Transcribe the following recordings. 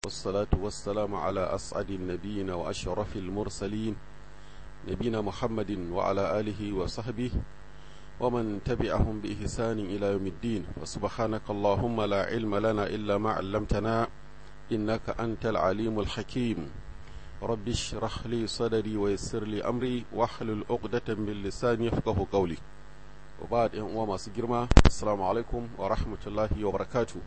والصلاة والسلام على أسعد النبيين وأشرف المرسلين نبينا محمد وعلى آله وصحبه ومن تبعهم بإحسان إلى يوم الدين وسبحانك اللهم لا علم لنا إلا ما علمتنا إنك أنت العليم الحكيم رب اشرح لي صدري ويسر لي أمري واحلل عقدة من لساني يفقه قولي وبعد إن وما سجرما السلام عليكم ورحمة الله وبركاته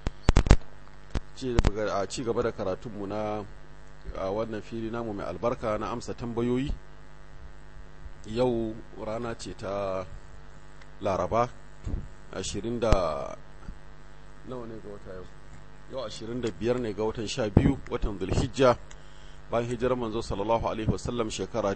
a ci gaba da karatunmu na wannan fili namu mai albarka na amsa tambayoyi yau rana ce ta laraba 20 da nawa ne ga wata yau yau 25 ne ga watan 12 watan zulhijja bayan hijirar manzo sallallahu alaihi wasallam shekara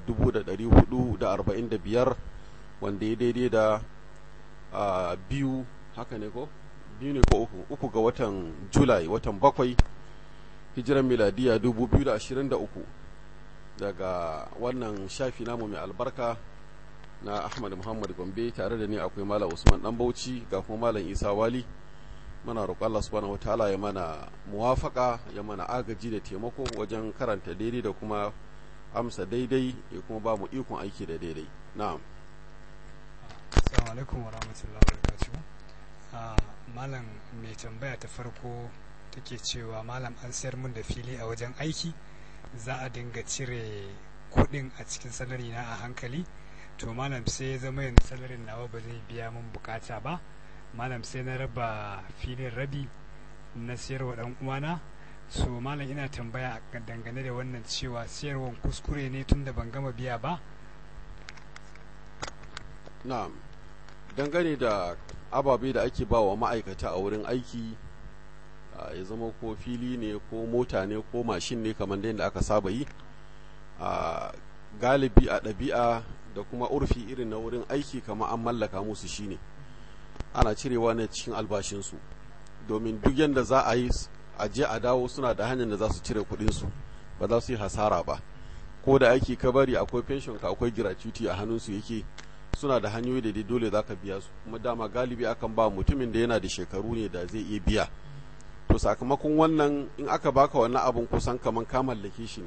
1445 wanda ya daidai da biyu haka ne ko biyu ne ko uku uku ga watan julai watan bakwai hijiran miladiya 2023 daga wannan shafi namu mai albarka na ahmad muhammad gombe tare da ni akwai malam usman dan bauchi ga kuma malam isa wali muna roƙon Allah subhanahu wataala ya mana muwafaka ya mana agaji da taimako wajen karanta daidai da kuma amsa daidai ya kuma ba mu ikon aiki da daidai na'am assalamu alaikum wa rahmatullahi wa barakatuh malam mai tambaya ta farko take cewa malam an sayar mun da fili a wajen aiki za a dinga cire kuɗin a cikin salari na a hankali to malam sai ya zama yanzu salarin nawa ba zai biya mun bukata ba malam sai na raba filin rabi na siyarwa dan uwana so malam ina tambaya dangane da wannan cewa siyarwan kuskure ne tun da ban gama biya ba na'am dangane da ababe da ake ba wa ma'aikata a wurin aiki ya zama ko fili ne ko mota ne ko mashin ne kamar da yadda aka saba yi a galibi a ɗabi'a da kuma urfi irin na wurin aiki kamar an mallaka musu shine ana cirewa ne cikin albashinsu domin duk yadda za a yi a je a dawo suna da hanyar da za su cire kuɗinsu ba za su yi hasara ba ko da aiki ka bari akwai pension ka akwai gratuity a hannunsu yake suna da hanyoyi da dai dole za ka biya su kuma dama galibi akan ba mutumin da yana da shekaru ne da zai iya biya to sakamakon wannan in aka baka wannan abun kusan kaman ka mallake shi ne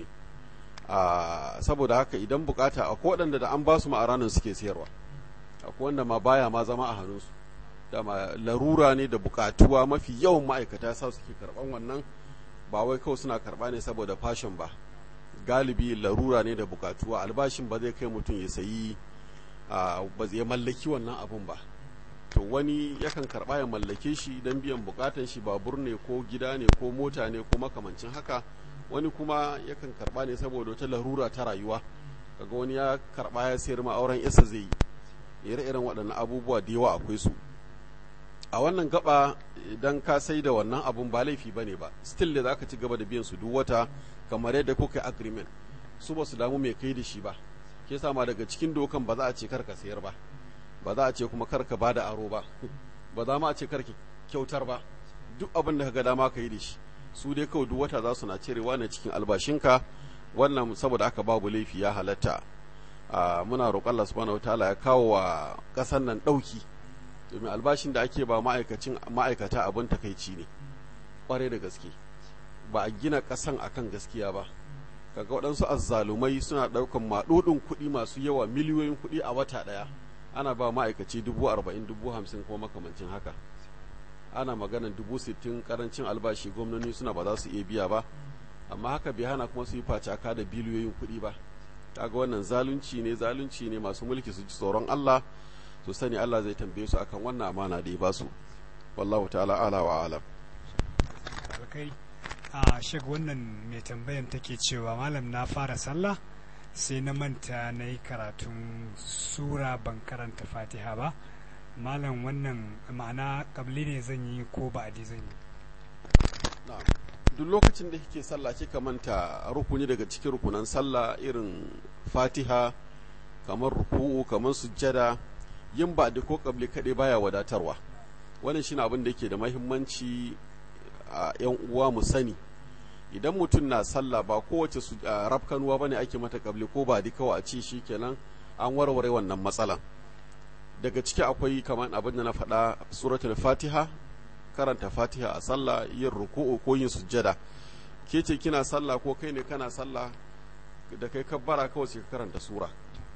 saboda haka idan bukata akwai waɗanda da an ba su ma'aranin suke sayarwa akwai wanda ma baya ma zama a hannunsu dama larura ne da bukatuwa mafi yawan ma'aikata sa suke karban wannan ba wai kawai suna karba ne saboda fashion ba galibi larura ne da bukatuwa albashin ba zai kai mutum ya sayi ba zai mallaki wannan abun ba to wani yakan karba ya mallake shi don biyan bukatan shi babur ne ko gida ne ko mota ne ko makamancin haka wani kuma yakan karba ne saboda wata larura ta rayuwa kaga wani ya karba ya sayar ma auren yasa zai yi ire-iren waɗannan abubuwa da yawa akwai su a wannan gaba idan ka sai da wannan abun ba laifi bane ba still da zaka ci gaba da biyan su duk wata kamar yadda kuka agreement su ba su damu mai kai da shi ba ke sama daga cikin dokan ba za a ce karka sayar ba ba za a ce kuma karka ba da aro ba ba za ma a ce karki kyautar ba duk abin da ka ga dama ka yi da shi su dai kawai duk wata za su na cirewa ne cikin albashinka wannan saboda aka babu laifi ya halatta muna roƙon Allah subhanahu wataala ya kawo wa ƙasar nan ɗauki domin albashin da ake ba ma'aikacin ma'aikata abin takaici ne ƙwarai da gaske ba a gina ƙasan akan gaskiya ba kaga waɗansu azzalumai suna ɗaukan maɗuɗin kuɗi masu yawa miliyoyin kuɗi a wata ɗaya ana ba ma'aikaci dubu arba'in dubu hamsin kuma makamancin haka ana maganan dubu sittin karancin albashi gwamnoni suna ba za su iya biya ba amma haka bai hana kuma su yi facaka da biliyoyin kuɗi ba kaga wannan zalunci ne zalunci ne masu mulki su ji tsoron Allah su sani Allah zai tambaye su akan wannan amana da ya ba su wallahu ta'ala ala wa alam a shek wannan mai tambayan take cewa malam na fara sallah sai na manta na yi karatun sura ban karanta fatiha ba malam wannan ma'ana kabli ne zan yi ko ba adi zan yi duk lokacin da kike sallah kika manta rukuni daga cikin rukunan sallah irin fatiha kamar ruku'u kamar sujjada yin ba da ko kabli kaɗai baya wadatarwa wannan shine abin da yake da mahimmanci a yan uwa mu sani idan mutum na sallah ba kowace rafkanuwa bane ake mata kabli ko ba kawai a ce shi kenan an warware wannan matsalan daga ciki akwai kamar abin da na faɗa suratul fatiha karanta fatiha a sallah yin ruku'u ko yin sujjada ke ce kina sallah ko kai ne kana sallah da kai kabbara kawai sai ka karanta sura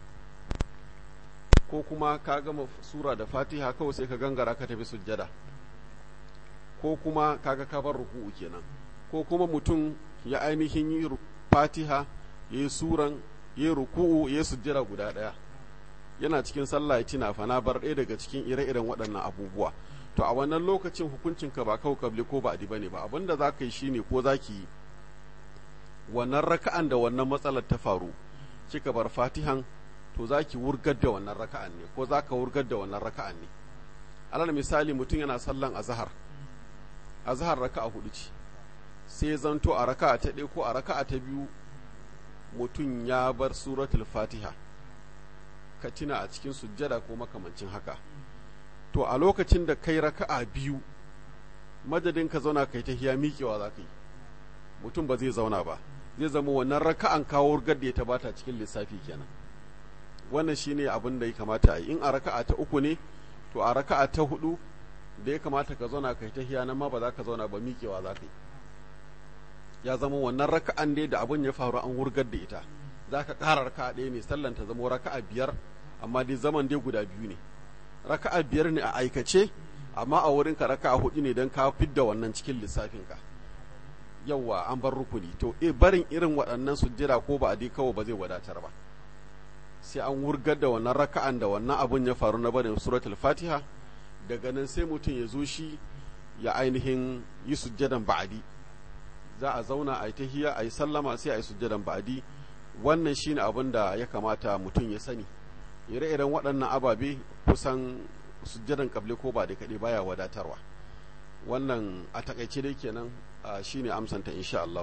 ko kuma ka gama sura da fatiha kawai sai ka gangara ka tafi sujjada ko kuma kaga ka bar ruku'u kenan ko kuma mutum ya ainihin yi fatiha ya yi suran ya yi ruku'u ya yi sujjada guda ɗaya yana cikin sallah ya tina fa na bar ɗaya daga cikin ire-iren waɗannan abubuwa to a wannan lokacin hukuncin ka ba kawai kabli ko ba bane ba abin da za ka yi shine ko za ki yi wannan raka'an da wannan matsalar ta faru kika bar fatihan to za ki wurgar da wannan raka'an ne ko za ka wurgar da wannan raka'an ne alal misali mutum yana sallan azhar azhar raka'a hudu ce sai zanto a raka'a ta ɗaya ko a raka'a ta biyu mutum ya bar suratul fatiha ka tuna a cikin sujjada ko makamancin haka to a lokacin da kai raka'a biyu madadin ka zauna kai ta hiya miƙewa za ka yi mutum ba zai zauna ba zai zama wannan raka'an kawo da ya tabata cikin lissafi kenan wannan shine abin da ya kamata a yi in a raka'a ta uku ne to a raka'a ta hudu da ya kamata ka zauna kai ta hiya nan ma ba za ka zauna ba miƙewa za ka yi ya zama wannan raka'an dai da abin ya faru an wurgar da ita za ka ƙara raka'a ɗaya ne sallan ta zama raka'a biyar amma dai zaman dai guda biyu ne raka'a biyar ne a aikace amma a wurin ka raka'a hudu ne don ka fidda wannan cikin lissafin ka yawwa an bar rukuni to e barin irin waɗannan sujjira ko ba a dai kawai ba zai wadatar ba sai an wurgar da wannan raka'an da wannan abun ya faru na barin suratul fatiha daga nan sai mutum ya zo shi ya ainihin yi sujjadan ba'adi za a zauna a yi tahiya a yi sallama sai a yi sujjadan ba'adi wannan shine abin da ya kamata mutum ya sani ire-iren waɗannan ababe kusan sujjadan kable ko ba da kaɗai baya wadatarwa wannan a takaice dai kenan shine amsanta insha Allah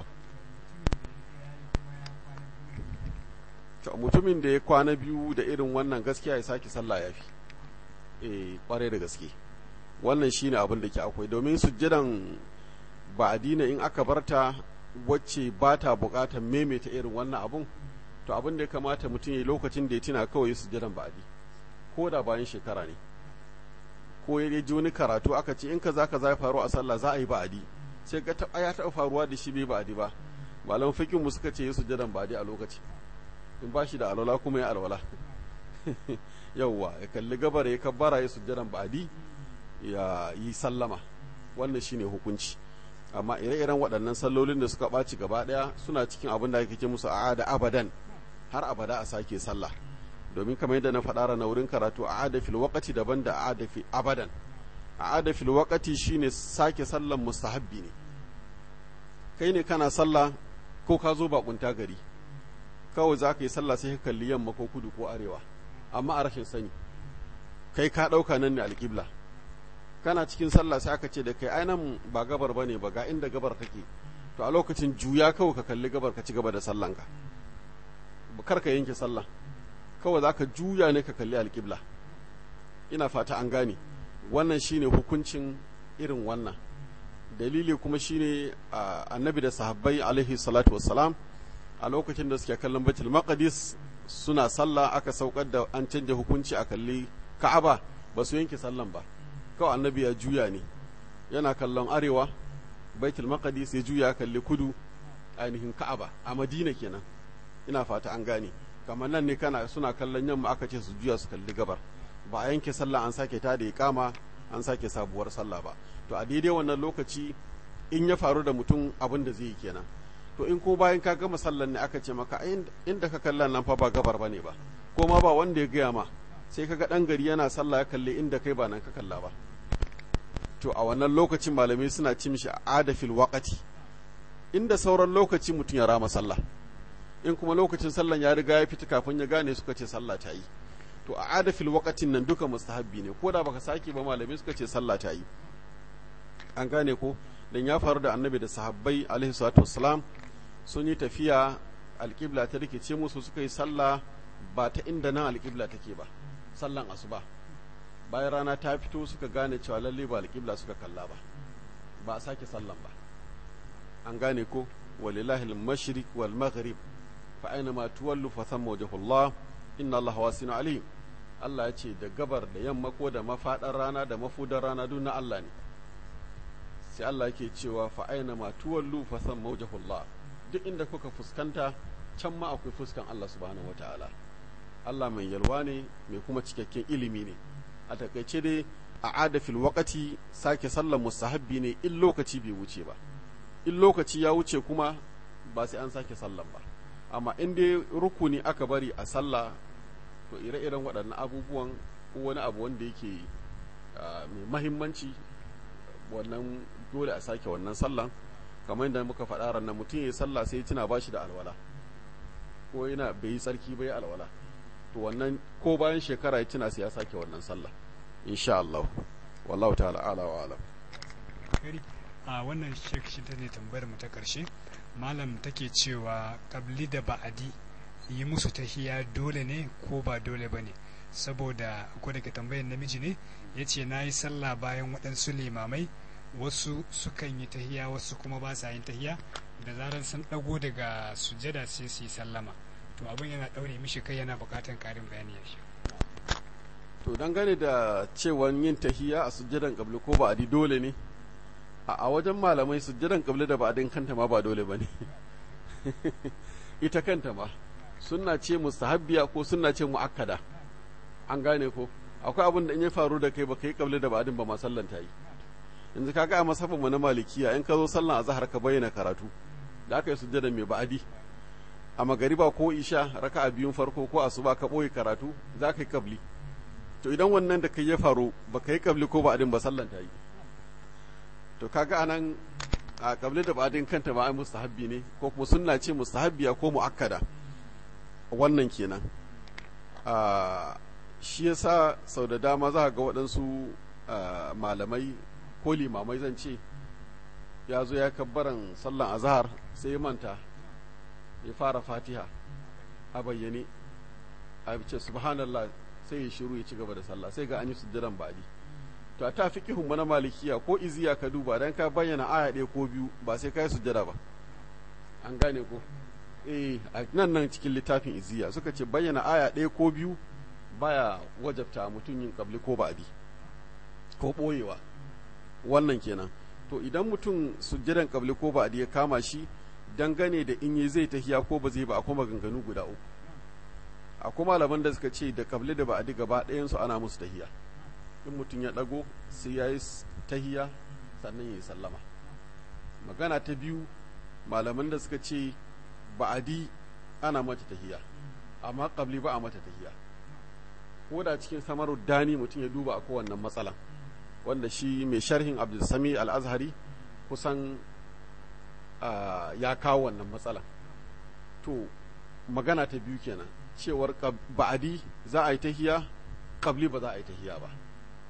mutumin da ya kwana biyu da irin wannan gaskiya ya sake sallah ya fi eh kwarai da gaske wannan shine abin da ke akwai domin sujjadan ba adina in aka barta wacce ba ta bukatar maimaita irin wannan abun to abin da ya kamata mutum ya lokacin da ya tuna kawai sujjadan ba'adi ko da bayan shekara ne ko ya ji wani karatu aka ce in ka za ka za faru a sallah za a yi ba'adi sai ga ya taɓa faruwa da shi bai ba'adi ba malam fikin mu suka ce ya sujjadan ba'adi a lokaci in ba shi da alwala kuma ya alwala yauwa ya kalli gabar ya kabbara ya sujjadan ba'adi ya yi sallama wannan shine hukunci amma ire-iren waɗannan sallolin da suka ɓaci gaba ɗaya suna cikin abin da ake ce musu a'ada abadan har abada a sake sallah domin kamar yadda na faɗa na wurin karatu a'ada fil waqati daban da a'ada fi abadan a'ada fil waqati shine sake sallan mustahabbi ne kai ne kana sallah ko ka zo bakunta gari kawai za ka yi sallah sai ka kalli yamma ko kudu ko arewa amma a rashin sani kai ka ɗauka nan ne alƙibla kana cikin sallah sai aka ce da kai ainihin ba gabar ba ne ba ga inda gabar take to a lokacin juya kawai ka kalli gabar ka ci gaba da sallanka kar ka yanke sallah kawai za ka juya ne ka kalli alƙibla ina fata an gane wannan shine hukuncin irin wannan dalili kuma shine annabi da sahabbai alaihi salatu wassalam a lokacin da suke kallon baitul maqdis suna sallah aka saukar da an canja hukunci a kalli ka'aba ba su yanke sallan ba kawai annabi ya juya ne yana kallon arewa baitul maqdis ya juya kalli kudu ainihin ka'aba a madina kenan ina fata an gane kamar nan ne kana suna kallon yamma aka ce su juya su kalli gabar ba a yanke sallah an sake ta da iqama an sake sabuwar sallah ba to a daidai wannan lokaci in ya faru da mutum abin da zai yi kenan to in ko bayan ka gama sallan ne aka ce maka inda ka kalla nan fa ba gabar bane ba ko ma ba wanda ya gaya ma sai kaga dan gari yana sallah ya kalle inda kai ba nan ka kalla ba to a wannan lokacin malamai suna ci mishi adafil waqati inda sauran lokaci mutum ya rama sallah in kuma lokacin sallan ya riga ya fita kafin ya gane suka ce sallah ta yi to a adafil waqatin nan duka mustahabbi ne ko da baka sake ba malamai suka ce sallah ta yi an gane ko dan ya faru da annabi da sahabbai alaihi salatu wassalam sun yi tafiya alƙibla ta rikice musu suka yi sallah ba ta inda nan alƙibla take ba sallan asuba bayan rana ta fito suka gane cewa lalle ba alƙibla suka kalla ba ba a sake sallan ba an gane ko walillahi al-mashriq wal maghrib fa aina ma tuwallu fa thamma wajhullah inna allaha wasi'un alim Allah ya ce da gabar da yamma ko da mafaɗar rana da mafudar rana duk na Allah ne sai Allah yake cewa fa aina ma tuwallu fa san mawjahullah duk inda kuka fuskanta can ma akwai fuskan Allah subhanahu wataala Allah mai yalwa ne mai kuma cikakken ilimi ne a takaice dai a adafil wakati sake sallar mustahabbi ne in lokaci bai wuce ba in lokaci ya wuce kuma ba sai an sake sallan ba amma in dai rukuni aka bari a sallah to ire-iren waɗannan abubuwan ko wani abu wanda yake mai mahimmanci wannan dole a sake wannan sallan kamar yadda muka faɗa ran mutum ya sallah sai tuna ba shi da alwala ko yana bai yi tsarki bai alwala to wannan ko bayan shekara ya tuna sai ya sake wannan sallah insha Allah wallahu ta'ala ala wa alam a wannan shi ta ne tambayar mu ta karshe malam take cewa kabli da ba'adi yi musu tahiya dole ne ko ba dole ba ne saboda ko daga tambayar namiji ne ya ce na yi sallah bayan waɗansu limamai wasu sukan yi tahiya wasu kuma ba sa yin tahiya da zarar sun ɗago daga sujada sai su yi sallama to abin yana ɗaure mishi kai yana buƙatar ƙarin bayani ya shi to dangane da cewan yin tahiya a sujjadan kabli ko ba'adi dole ne a wajen malamai sujjadan kabli da ba'adin kanta ma ba dole ba ne ita kanta ma sunna ce mustahabbiya ko sunna ce mu'akkada an gane ko akwai abin da in ya faru da kai ba kai kabli da ba'adin ba ma sallan ta yi yanzu kaga a masafin mu na malikiya in ka zo sallan azhar ka bayyana karatu da aka yi sujjadan mai ba'adi a magariba ko isha raka'a biyun farko ko asuba ka boye karatu za ka yi kabli to idan wannan da kai ya faru ba ka yi kabli ko ba'adin ba sallan ta yi to kaga anan a kabli da ba'adin kanta ma ai mustahabbi ne ko kuma sunna ce mustahabbiya ko muakkada wannan kenan a shi yasa sau da dama za ga waɗansu malamai ko limamai zan ce ya zo ya kabbaran sallan azhar sai ya manta ya fara fatiha a bayyane a ce subhanallah sai ya shiru ya ci gaba da sallah sai ga an yi sujjadan ba'di to a ta fiqihun na malikiya ko iziya ka duba dan ka bayyana aya ɗaya ko biyu ba sai ka yi sujjada ba an gane ko eh a nan nan cikin littafin iziya suka ce bayyana aya ɗaya ko biyu baya wajabta mutum yin kabli ko ba'di ko boyewa wannan kenan to idan mutum sujjadan kabli ko ba'di ya kama shi dangane da in yi zai tahiya ko ba zai ba akwai maganganu guda uku akwai malaman da suka ce da kabli da ba'adi gaba ɗayansu ana musu tahiya in mutum ya ɗago sai ya yi tahiya sannan ya yi sallama magana ta biyu malaman da suka ce ba'adi ana mata tahiya amma kabli ba a mata tahiya ko da cikin samaru dani mutum ya duba a kowannan matsalan wanda shi mai sharhin abdulsami al-azhari kusan ya kawo wannan matsalan to magana ta biyu kenan cewar ba'adi za a yi tahiya kabli ba za a yi tahiya ba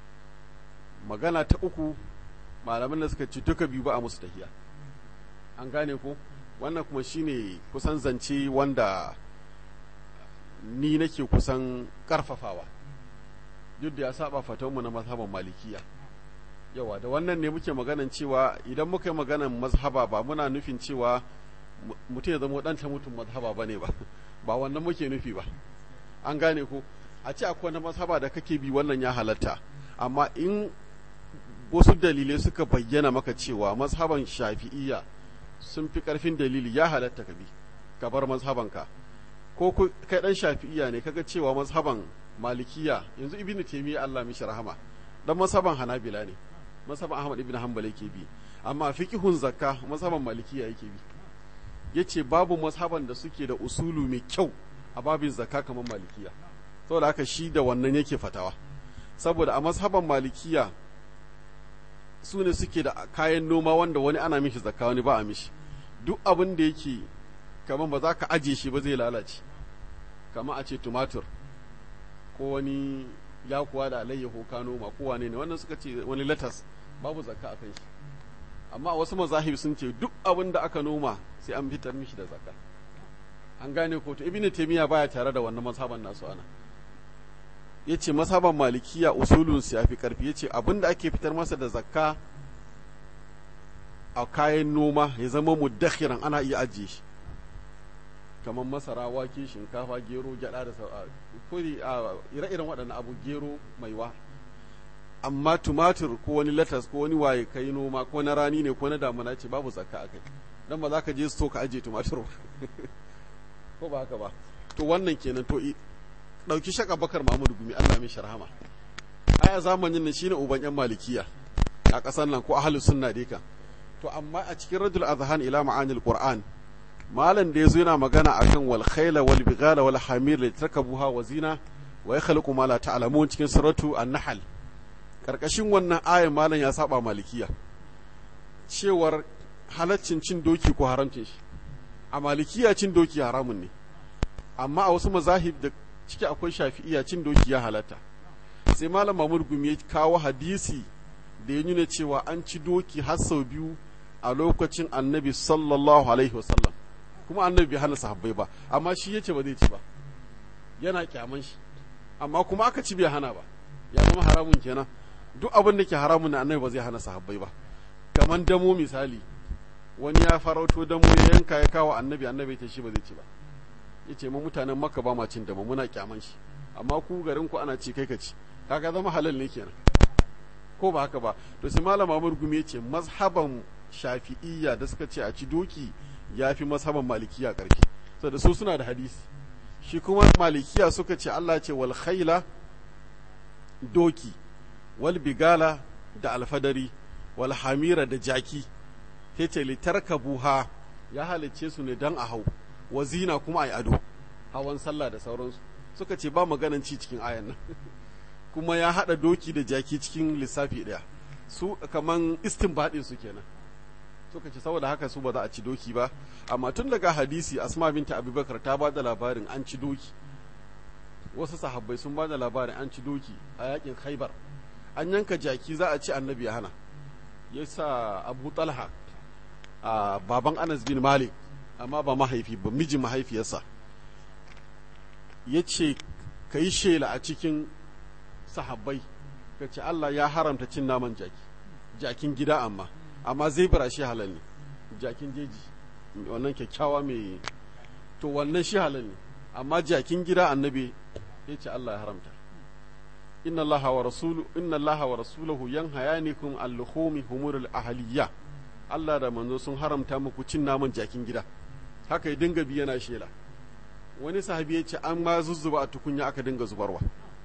magana ta uku malaman da suka ce duka biyu ba a musu tahiya an gane ko wannan kuma shine kusan zance wanda ni nake kusan karfafawa duk da ya saba fatonmu na mazhaban malikiya yawa da wannan ne muke maganan cewa idan muka yi maganan mazhaba ba muna nufin cewa mutum ya zama ɗanta mutum mazhaba ba ne ba ba wannan muke nufi ba an gane ko a ce akwai wani mazhaba da kake bi wannan ya halatta amma in wasu dalilai suka bayyana maka cewa mazhaban shafi'iyya sun fi karfin dalili ya halatta ka bi ka bar mazhabanka ko kai dan shafi'iyya ne kaga cewa mazhaban malikiya yanzu ibnu taymiya Allah mishi rahama dan mazhaban hanabila ne mazhaban ahmad ibn hanbal yake bi amma fiqhun zakka mazhaban malikiya yake bi yace babu mazhaban da suke da usulu mai kyau a babin zakka kamar malikiya saboda haka shi da wannan yake fatawa saboda a mazhaban malikiya su ne suke da kayan noma wanda wani ana mishi zakka wani ba a mishi duk abin da yake kamar ba za ka aje shi ba zai lalace kamar a ce tumatur ko wani yakuwa da alayyaho ka noma ko wane ne wannan suka ce wani latas babu zakka a kan shi amma wasu mazahib sun ce duk abin da aka noma sai an fitar mishi da zakka an gane ko to ibnu taymiya baya tare da wannan mazhaban nasu ana yace mazhaban malikiya usulun su yafi karfi yace abin da ake fitar masa da zakka a kayan noma ya zama muddakhiran ana iya ajiye shi kamar masara wake shinkafa gero gyada da kuri a ire-iren waɗannan abu gero maiwa amma tumatir ko wani latas ko wani waye kai noma ko na rani ne ko na damuna ce babu zakka akai dan ba za ka je sto ka aje tumatir ko ba haka ba to wannan kenan to dauki shaka bakar Muhammadu Gumi Allah mai sharhama aya zamanin nan shine uban yan malikiya a kasar nan ko ahlus sunna dai kan to amma a cikin radul azhan ila ma'anil qur'an malam da yazo yana magana akan wal khayla wal bighala wal hamir li tarkabuha wa zina wa yakhluqu ma la ta'lamun cikin suratu an-nahl karkashin wannan ayan malam ya saba malikiya cewar halaccin cin doki ko haramcin shi a malikiya cin doki haramun ne amma a wasu mazahib da ciki akwai shafi'iya cin doki ya halatta sai malam mamur gumi ya kawo hadisi da ya nuna cewa an ci doki har sau biyu a lokacin annabi sallallahu alaihi wasallam kuma annabi bai hana sahabbai ba amma shi yace ba zai ci ba yana kyaman shi amma kuma aka ci bai hana ba ya zama haramun kenan duk abin da ke haramun na annabi ba zai hana sahabbai ba kaman damo misali wani ya farauto damo ya yanka ya kawo annabi annabi ta shi ba zai ci ba yace mu mutanen makka ba ma cin damo muna kyaman shi amma ku garin ku ana ci kai ka ci kaga zama halal ne kenan ko ba haka ba to sai malam Amr Gumi yace mazhaban Shafi'iyya da suka ce a ci doki yafi mazhaban Malikiya karfi saboda su suna da hadisi shi kuma Malikiya suka ce Allah ce wal khayla doki wal bigala da alfadari wal hamira da jaki yace litarkabuha ya halicce su ne dan a hau wazina kuma ai ado hawan sallah da sauransu suka ce ba maganan ci cikin ayan nan kuma ya haɗa doki da jaki cikin lissafi ɗaya su kaman istinbadin su kenan suka ce saboda haka su ba za a ci doki ba amma tun daga hadisi asma binta abubakar ta ba da labarin an ci doki wasu sahabbai sun ba da labarin an ci doki a yakin khaibar an yanka jaki za a ci annabi ya hana ya sa abu talha a baban anas bin malik amma ba mahaifi ba mijin mahaifiyarsa ya ce ka yi shela a cikin sahabbai ka ce Allah ya haramta cin naman jaki jakin gida amma amma zai bara shi halal ne jakin jeji wannan kyakkyawa mai to wannan shi halal ne amma jakin gida annabi ya ce Allah ya haramta inna Allah wa rasulu inna Allah wa rasuluhu yanhayanikum al-luhumi humurul ahliya Allah da manzo sun haramta muku cin naman jakin gida haka ya dinga bi yana shela wani sahabi ya ce an ma zuzzuba a tukunya aka dinga zubarwa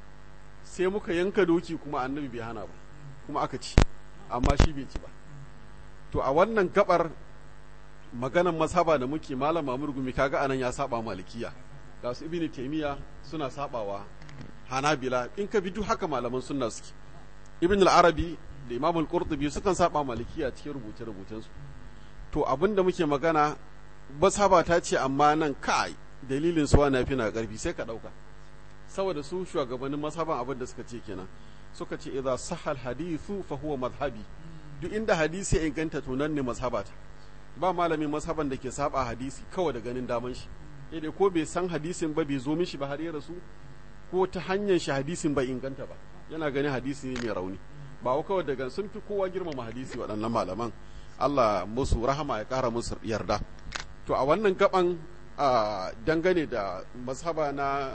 sai muka yanka doki kuma annabi bai hana ba kuma aka ci amma shi bai ci ba to a wannan gabar maganan mazhaba da muke malam mamur gumi kaga anan ya saba malikiya ga su ibnu taymiya suna sabawa hanabila in ka bi duk haka malaman sunna suke ibn al-arabi da imam al-qurtubi sukan saba malikiya cikin rubuce rubucensu to abinda muke magana mazhaba ta ce amma nan kai dalilin su wani fi na karfi sai ka dauka saboda su shugabannin mazhaban abin da suka ce kenan suka ce idza sahal hadithu fa huwa madhhabi duk inda hadisi ya inganta to nan ne mazhabata ba malamin mazhaban da ke saba hadisi kawai da ganin daman shi dai ko bai san hadisin ba bai zo mishi ba har ya rasu ko ta hanyar shi hadisin bai inganta ba yana ganin hadisi ne mai rauni ba wa kawai daga sun fi kowa girmama hadisi waɗannan malaman Allah musu rahama ya ƙara musu yarda to a wannan gaban dangane da mazhaba na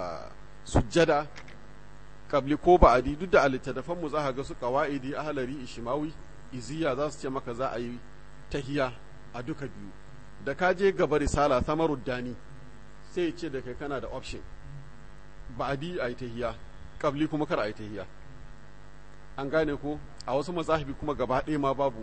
sujjada kabli ko ba'adi duk da a littattafan mu za ga su qawaidi ahlari ishimawi iziya za su ce maka za a yi tahiya a duka biyu da ka je gaba risala samarud dani sai ce da kai kana da option ba'adi a yi tahiya kabli kuma kar a yi tahiya an gane ko a wasu mazahibi kuma gaba ɗaya ma babu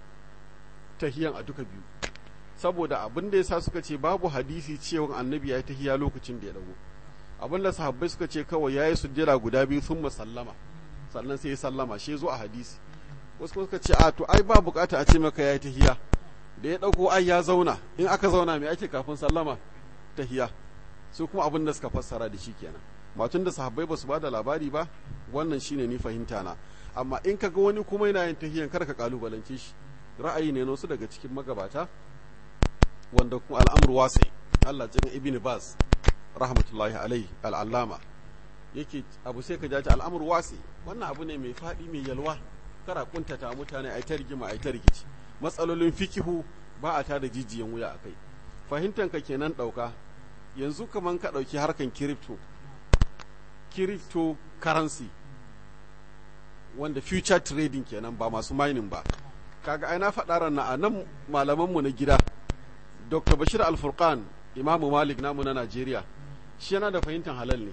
tahiyan a duka biyu saboda abin da yasa suka ce babu hadisi cewa annabi ya yi tahiya lokacin da ya dago abin da sahabbai suka ce kawai ya yi sujjada guda biyu sun sallama sannan sai ya sallama shi zo a hadisi wasu suka ce a to ai ba bukata a ce maka ya yi tahiya da ya dauko ai ya zauna in aka zauna mai ake kafin sallama tahiya su kuma abin da suka fassara da shi kenan matun da sahabbai ba su ba da labari ba wannan shine ni fahimta na amma in ka ga wani kuma yana yin tahiyan kar ka kalubalance shi ra'ayi ne wasu daga cikin magabata wanda kuma al'amur wasai Allah cikin ibn Baz rahmatullahi alaihi al'allama yake abu sai ka jaji al'amur wasi wannan abu ne mai faɗi mai yalwa kara kuntata mutane ai ta rigima ai ta rikici matsalolin fikihu ba a tada jijiyan wuya akai fahimtan ka kenan ɗauka yanzu kaman ka ɗauki harkan kiripto crypto currency wanda future trading kenan ba masu mining ba kaga ai na faɗa ran a nan malamanmu na gida dr bashir alfurqan imamu malik namu na najeriya shi yana da fahimtar halal ne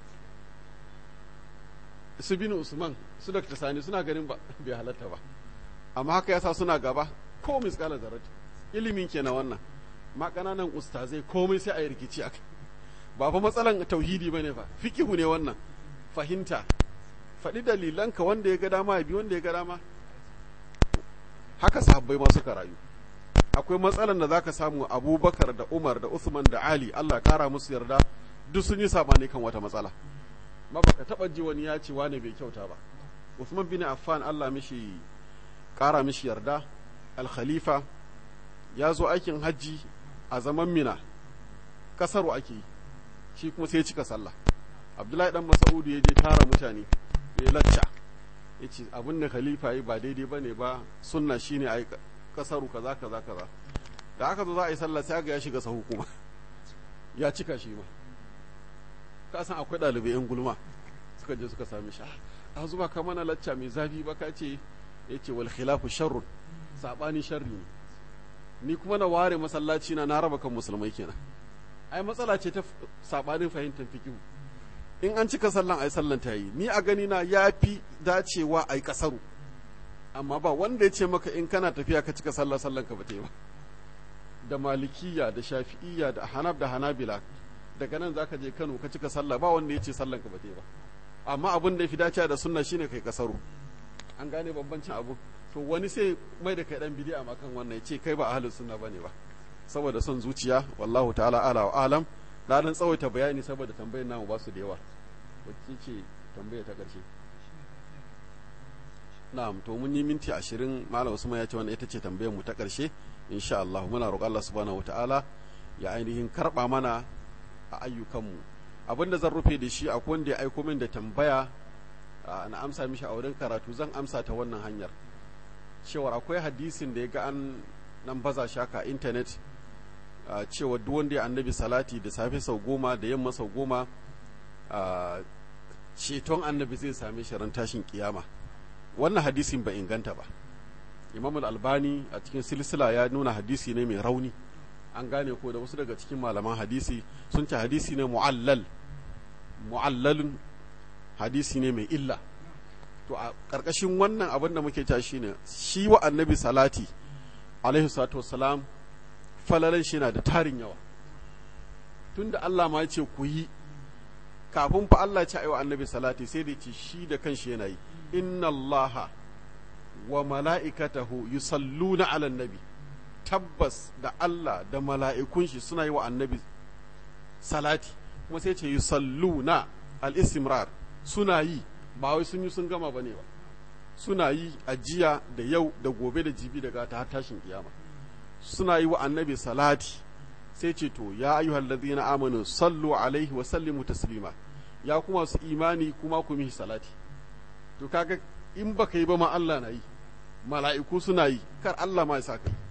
su bin usman su dr sani suna ganin ba bai halatta ba amma haka yasa suna gaba ko miskala zarat ilimin ke na wannan ma kananan ustazai komai sai a yi rikici akai ba fa matsalan tauhidi bane fa fikihu ne wannan fahimta faɗi dalilanka wanda ya ga dama ya bi wanda ya ga dama haka sahabbai ma suka rayu akwai matsalan da zaka samu abubakar da umar da usman da ali allah kara musu yarda duk sun yi sabani kan wata matsala ma baka taba ji wani ya ce wane bai kyauta ba usman bin affan allah mishi kara mishi yarda al-khalifa ya zo aikin hajji a zaman mina kasaru ake yi shi kuma sai ya cika sallah abdullahi dan mas'udu ya je tara mutane ya lacca ya ce abin da khalifa yi ba daidai ba ne ba sunna shine a kasaru kaza kaza kaza da aka zo za a yi sallah sai ga ya shiga sahu kuma ya cika shi ma ka san akwai ɗalibai yan gulma suka je suka sami shi a zuba ka mana lacca mai zafi ba ka ce ya ce wal khilafu sharrun sabani sharri ne ni kuma na ware masallaci na na raba kan musulmai kenan ai matsala ce ta sabanin fahimtar fikihu in an cika sallan ai sallan ta yi ni a gani na ya fi dacewa ai kasaru amma ba wanda ya ce maka in kana tafiya ka cika sallah sallan ka ba ta yi ba da malikiya da shafi'iyya da hanab da hanabila daga nan zaka je Kano ka cika sallah ba wanda ya ce sallan ka ba ta yi ba amma abin da ya fi dacewa da sunna shine kai kasaru an gane bambancin abu to wani sai mai da kai dan bidi'a ma kan wannan ya ce kai ba ahlus sunna bane ba saboda son zuciya wallahu ta'ala ala wa alam na dan tsawaita bayani saboda tambayar namu ba su da yawa wacce ce tambaya ta karshe na'am to mun yi minti ashirin malam usman ya ce wannan ita ce tambayar mu ta karshe insha Allah muna roƙon Allah subhanahu wata'ala ya ainihin karba mana a ayyukanmu abinda zan rufe da shi akwai wanda ya aiko min da tambaya na amsa mishi a wurin karatu zan amsa ta wannan hanyar cewar akwai hadisin da ya ga an nan baza shaka intanet cewa duk wanda ya annabi salati da safe sau goma da yamma sau goma ceton annabi zai same shi ran tashin kiyama wannan hadisin ba inganta ba imam albani a cikin silsila ya nuna hadisi ne mai rauni an gane ko da wasu daga cikin malaman hadisi sun ce hadisi ne mu'allal mu'allalun hadisi ne mai illa to a ƙarƙashin wannan abin da muke ta shi ne shi wa annabi salati alaihi salatu wassalam falalan shi na da tarin yawa tunda Allah ma ce ku yi kafin fa Allah ce wa annabi salati sai da ce shi da kanshi yana yi inna Allah wa mala'ikatahu yusalluna ala nabi tabbas da Allah da mala'ikun shi suna yi wa annabi salati kuma sai ce yusalluna al-istimrar suna yi ba wai sun yi sun gama bane ba suna yi ajiya da yau da gobe da jibi daga ta tashin kiyama suna yi wa annabi salati sai ce to ya ayyuhal ladina amanu sallu alaihi wa sallimu taslima ya kuma su imani kuma ku mihi salati to kaga in baka yi ba ma Allah na yi mala'iku suna yi kar Allah ma ya sa kai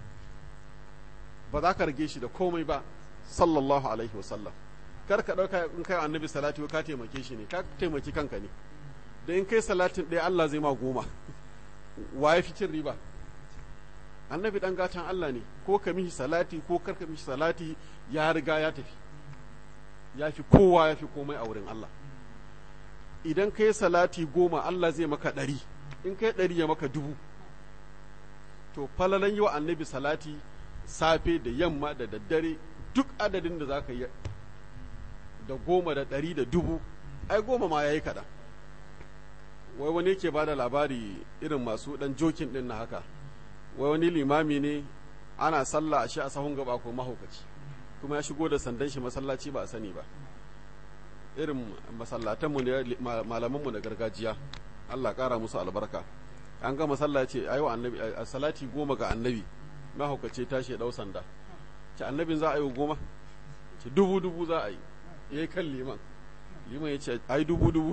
ba za ka rage shi da komai ba sallallahu alaihi wa sallam kar ka dauka in kai annabi salati ka taimake shi ne ka taimaki kanka ne da in kai salatin ɗaya Allah zai ma goma wa ya fi cin riba annabi dan gatan Allah ne ko ka mishi salati ko kar ka mishi salati ya riga ya tafi ya fi kowa ya fi komai a wurin Allah idan kai salati goma Allah zai maka ɗari in kai ɗari ya maka dubu to falalan yi wa annabi salati safe da yamma da daddare duk adadin da za ka yi da goma da ɗari da dubu ai goma ma ya yi kaɗan wai wani yake ba da labari irin masu ɗan jokin ɗin na haka wai wani limami ne ana sallah a shi a sahun gaba ko mahaukaci kuma ya shigo da sandan shi masallaci ba a sani ba irin masallatanmu ne malamanmu na gargajiya Allah ƙara musu albarka an gama sallah ce ayi wa annabi a salati goma ga annabi mahaukaci tashi ya ɗau sanda ce annabin za a yi goma ce dubu dubu za a yi yayi kan liman liman ya ce ai dubu dubu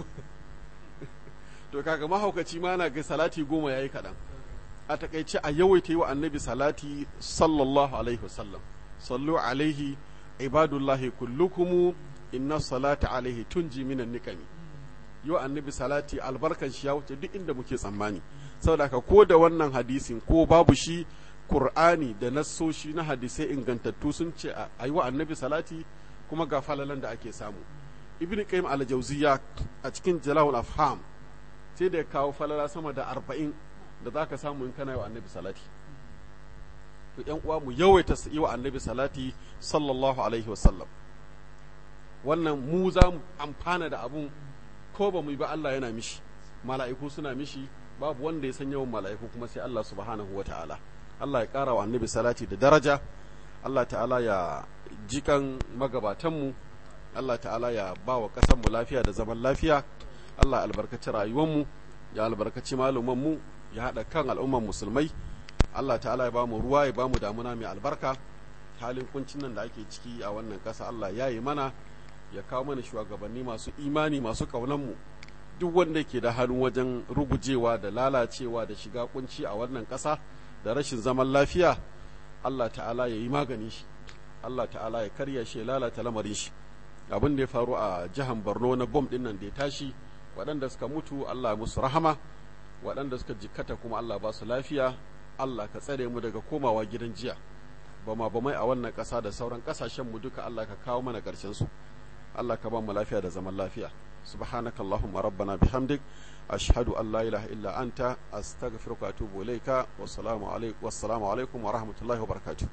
to kaga mahaukaci ma na ga salati goma yayi kaɗan a takaice a yawaita yi wa annabi salati sallallahu alaihi wasallam sallu alaihi ibadullahi kullukumu inna salata alaihi tunji minan niqami yi wa annabi salati albarkan shi ya wuce duk inda muke tsammani saboda haka ko da wannan hadisin ko babu shi Qur'ani da nassoshi na hadisai ingantattu sun ce a yi wa annabi salati kuma ga falalan da ake samu ibn qayyim al-jawziya a cikin jalal afham sai da ya kawo falala sama da arba'in da zaka samu in kana yi wa annabi salati to yan uwa mu yawaita yi wa annabi salati sallallahu alaihi wasallam wannan mu za mu amfana da abun ko ba mu yi ba Allah yana mishi mala'iku suna mishi babu wanda ya san yawan mala'iku kuma sai Allah subhanahu wa ta'ala Allah ya ƙara wa annabi salati da daraja Allah ta'ala ya jikan magabatanmu Allah ta'ala ya ba wa ƙasanmu lafiya da zaman lafiya Allah albarkaci rayuwanmu ya albarkaci malumanmu ya haɗa kan al'umman musulmai Allah ta'ala ya ba mu ruwa ya ba mu damuna mai albarka halin kuncin nan da ake ciki a wannan ƙasa Allah ya yi mana ya kawo mana shugabanni masu imani masu ƙaunanmu duk wanda ke da hannu wajen rugujewa da lalacewa da shiga kunci a wannan ƙasa da rashin zaman lafiya Allah ta'ala ya yi magani shi Allah ta'ala ya karya shi ya lalata lamarin shi abin da ya faru a jihar Borno na bom din nan da ya tashi waɗanda suka mutu Allah musu rahama waɗanda suka jikkata kuma Allah ba su lafiya Allah ka tsare mu daga komawa gidan jiya bama bamai a wannan ƙasa da sauran ƙasashen mu duka Allah ka kawo mana ƙarshen su Allah ka ba mu lafiya da zaman lafiya سبحانك اللهم ربنا بحمدك أشهد أن لا إله إلا أنت أستغفرك وأتوب إليك والسلام عليكم والسلام عليكم ورحمة الله وبركاته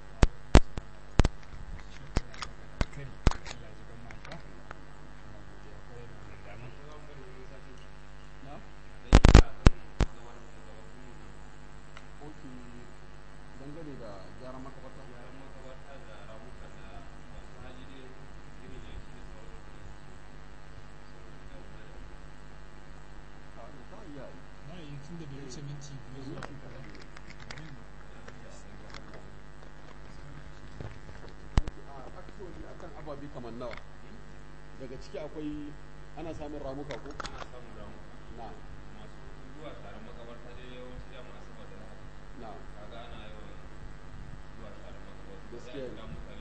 ababi kamar nawa daga ciki akwai ana samun ramuka ko ana samun ramuka na masu zuwa taron makabarta dai yawanci ya masu da haka na kaga ana yawan zuwa taron makabarta Gaskiya ne. sai a kira mutane